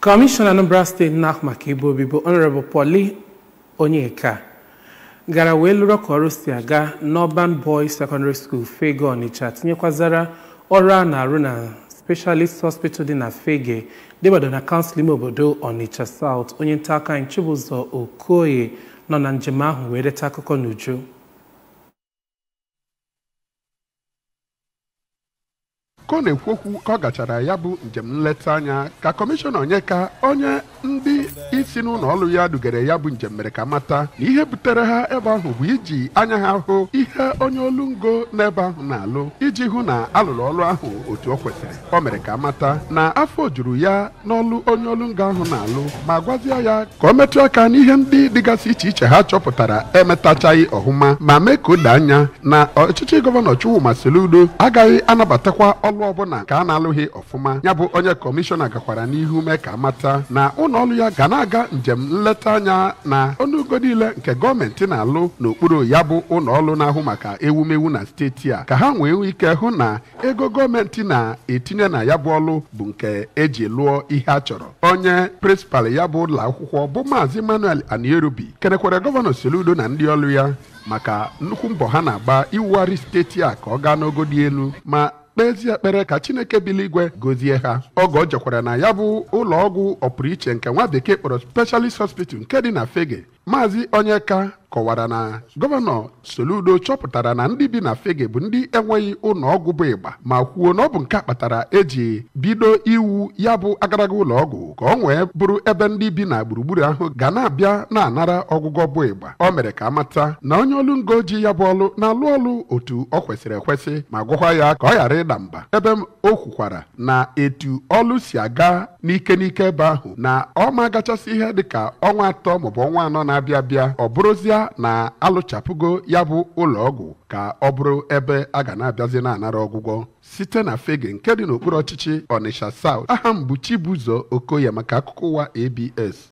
kọmishọna anambra steeti na-ahụ maka ebe obibi honorable Pauli Onyeka gara wee lụrụ ka ọrụ si aga n'Urban Boys Secondary School Fege Ọnịcha tinyekwazara ọrụ a na-arụ na Specialist Hospital dị na Fege debado na kansụl ime obodo Ọnịcha South onye nta aka anyị Chibụzọ Okoye nọ na njem ahụ wee reta akụkọ n'uju ka ọ na-ekwu okwu ka ọ gachara ya bụ njem nleta anya ka kọmishọna Onyeka onye ndị isi n'ụlọ ọrụ ya dugere ya bụ njem mere ka mata na ihe butere ha ebe ahụ bụ iji anya ha hụ ihe onye olu ngo n'ebe ahụ na-alụ iji hụ na alụrụ ọrụ ahụ otu o kwesịrị o mere ka mata na afọ juru ya n'ọlụ onye olu ngo ahụ na-alụ ma gwazie ya ka o metụ aka n'ihe ndị dịgasị iche iche ha chọpụtara emetachaghị ọhụma ma mee ka o doo anya na ọchịchị gọvanọ Chukwuma Soludo agaghị anabatakwa ọlụ ọbụla ka a na-alụghị ọfụma ya bụ onye kọmishọna gakwara n'ihu mee ka mata na ụlọ ọrụ ya ga na-aga njem nleta anya na ọnụego niile nke gọọmenti na-alụ n'okpuru ya bụ ụlọ ọrụ na-ahụ maka ewumewu na steeti a ka ha nwee ike hụ na ego gọọmenti na-etinye na ya bụ ọrụ bụ nke eji lụọ ihe a chọrọ onye prịnsịpal ya bụ ụlọ akwụkwọ bụ maazị Manuel Anierobi kenekwere gọvanọ Soludo na ndị ọrụ ya maka nnukwu mbọ ha na-agba iwugharị steeti a ka ọ gaa n'ogo dị elu ma kpezie ekpere ka chineke biligwe gozie ha oge o jekwara na ya bụ ụlọ ọgwụ ọpụrụiche nke nwa bekee kpọrọ specialist hospital nke dị na fege maazị onyeka kọwara na gọvanọ soludo chọpụtara na ndị bi na fege bụ ndị enweghị ụlọ ọgwụ bụ ịgba ma kwuo na ọ bụ nke a kpatara eji bido iwu ya bụ agaraga ụlọ ọgwụ ka ọ nwee bụrụ ebe ndị bi na gburugburu ahụ ga na-abịa na-anara ọgwụgwọ bụ ịgba o mere ka amata na onye olu ngo ji ya bụ ọlụ na-alụ ọlụ otu ọ kwesịrị ekwesị ma gwakwa ya ka ọ ghara ịda mba ebe o kwukwara na etu ọlụ si aga n'ike n'ike ebe ahụ na ọ ma gachasị ihe dịka ọnwa atọ maọbụ ọnwa anọ na-abịa abịa ọ bụrụzia na alụchapụgo ya bụ ụlọ ọgwụ ka ọ bụrụ ebe a ga na-abịazi na-anara ọgwụgwọ site na fege nke dị n'okpuru ọchịchị Ọnịsha South aha m bụ Chibụzọ Okoye maka akụkọ ụwa ABS